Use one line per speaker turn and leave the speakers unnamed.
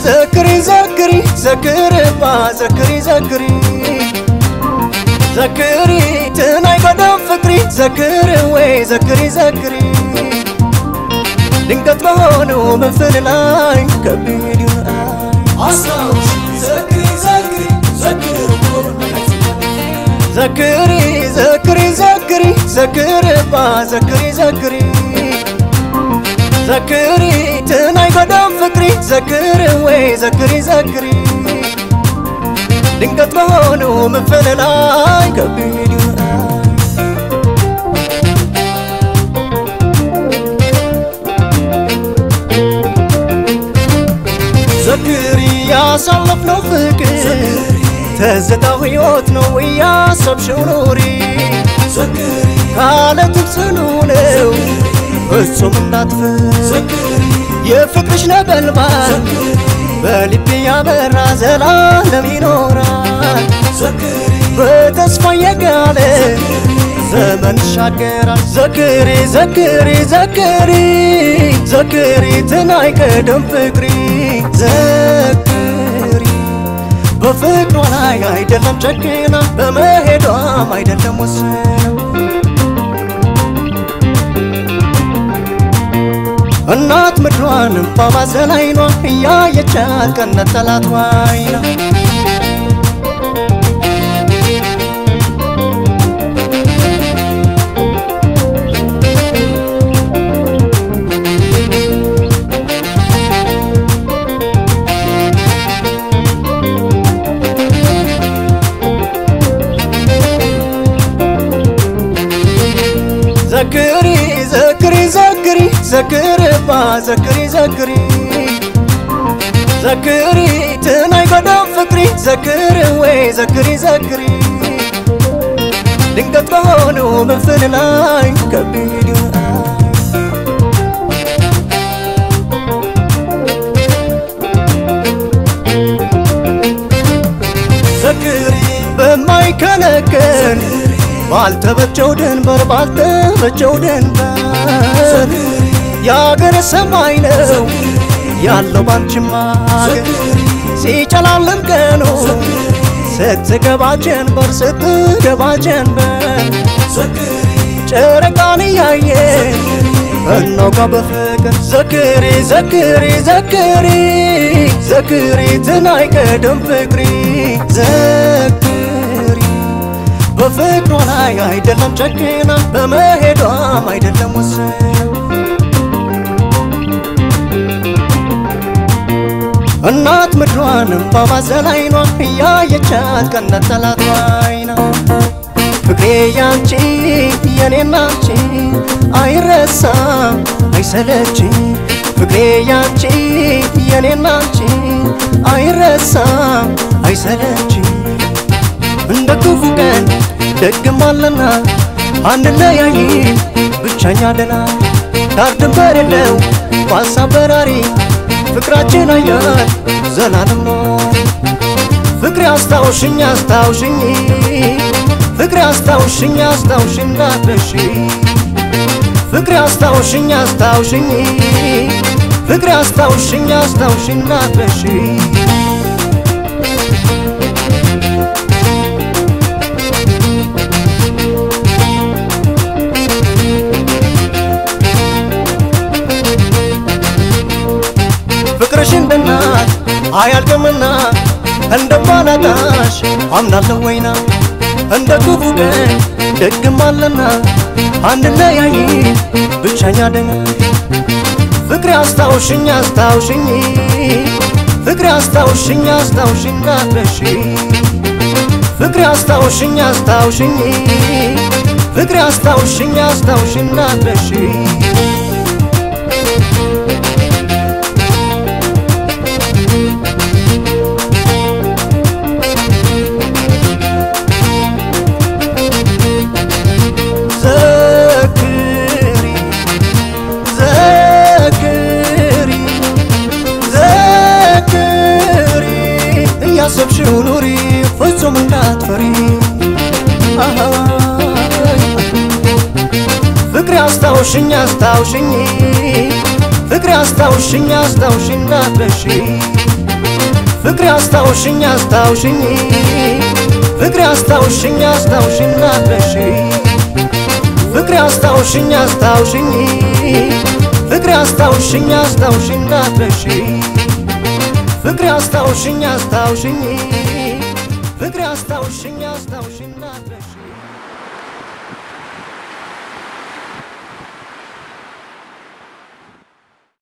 ዘክሪ ዘክሪ ዘክርባ ዘክሪ ዘክሪ ዘክሪ ትናይ ቀደም ፍቅሪ ዘክር ወይ ዘክሪ ዘክሪ ድንገት በሆነው መንፈል ላይ ከቢድ
አስታውሽ ዘክሪ ዘክሪ ዘክር
ዘክሪ ዘክሪ ዘክሪ ዘክርባ ዘክሪ ዘክሪ ዘክሪ ትናይ ቀደም ፍቅሪ ዘክር ወይ ዘክሪ ዘክሪ ድንገት በሆነው መንፈል ላይ ከቢድ ዘክሪ ያሳለፍነው ፍቅር ተዘታው ሕይወት ነው እያሰብሽው ኑሪ
ዘክሪ
ካለትም ጽኑ ነው ፍጹም እንዳትፈር
ዘክሪ
የፍቅርሽ ነበልባል በልቤ ያበራ ዘላለም ይኖራል
ዘክሪ
በተስፋ የጋለ ዘመን ይሻገራል ዘክሪ ዘክሪ ዘክሪ ዘክሪ ትናይ ቀደም ፍቅሪ ዘክሪ በፍቅሯ ላይ አይደለም ጨክና በመሄዷም አይደለም ወስና እናት ምድሯን እምባ ባዘን አይኗ እያየቻት ቀነት ጠላት ዋይና ዘክሪ ዘክሪ ዘክሪ ዘክርባ ዘክሪ ዘክሪ ዘክሪ ትናይ ቀደም ፍቅሪ ዘክር ወይ ዘክሪ ዘክሪ ድንገት በሆነው መንፈል ላይ ከቢድ ዘክሪ በማይከለከል ባልተበጀው ድንበር ባልተበጀው ድንበር የአገር ሰማይ ነው ያለው ባንቺማ አገር ሲጨላልም ቀኑ ስትገባ ጀንበር ስትገባ ጀንበር ጨረቃን እያየ እናውጋ በፍቅር ዘክሪ ዘክሪ ዘክሪ ዘክሪ ትናይ ቀደም ፍቅሪ ዘክሪ በፍቅሯ ላይ አይደለም ጨክና በመሄዷም አይደለም ወስና እናት ምድሯን እምባ ባዘን አይኗ እያየቻት ቀነት ጠላት ዋይና ፍቅሬ ያንቺ የኔና አንቺ አይረሳም አይሰለች ፍቅሬ ያንቺ የኔና አንቺ አይረሳም አይሰለች እንደ ክፉ ቀን ደግም አለና አንለያይ ብቻኛ ደና ዳር ድንበር የለው በሀሳብ በራሪ ፍቅራችን አያል ዘላለም ነው ፍቅሬ አስታውሽኝ አስታውሽኝ ፍቅሬ አስታውሽኝ አስታውሽኝ እንዳትረሺ ፍቅሬ አስታውሽኝ አስታውሽኝ ፍቅሬ አስታውሽኝ አስታውሽኝ እንዳትረሺ ፍቅርሽ እንደ እናት አያልቅምና እንደማላጣሽ አምናለሁ ወይና እንደ ክፉ ቀን ደግም አለና አንለያይ ብቸኛ ደና ፍቅሬ አስታውሽኝ አስታውሽኝ ፍቅሬ አስታውሽኝ አስታውሽኝ እንዳትረሺ ፍቅሬ አስታውሽኝ አስታውሽኝ ፍቅሬ አስታውሽኝ አስታውሽኝ እንዳትረሺ ዘክሪ ዘክሪ ዘክሪ እያሰብሽው ኑሪ ፍጹም እንዳትፈሪ አሃይ ፍቅሬ አስታውሽኝ አስታውሽኝ ፍቅሬ አስታውሽኝ አስታውሽኝ እንዳትረሺ ፍቅሬ አስታውሽኝ አስታውሽኝ ፍቅሬ አስታውሽኝ አስታውሽኝ ናትረሺ ፍቅሬ አስታውሽኝ አስታውሽኝ ፍቅሬ አስታውሽኝ አስታውሽኝ ናትረሺ ፍቅሬ አስታውሽኝ አስታውሽኝ ፍቅሬ አስታውሽኝ አስታውሽኝ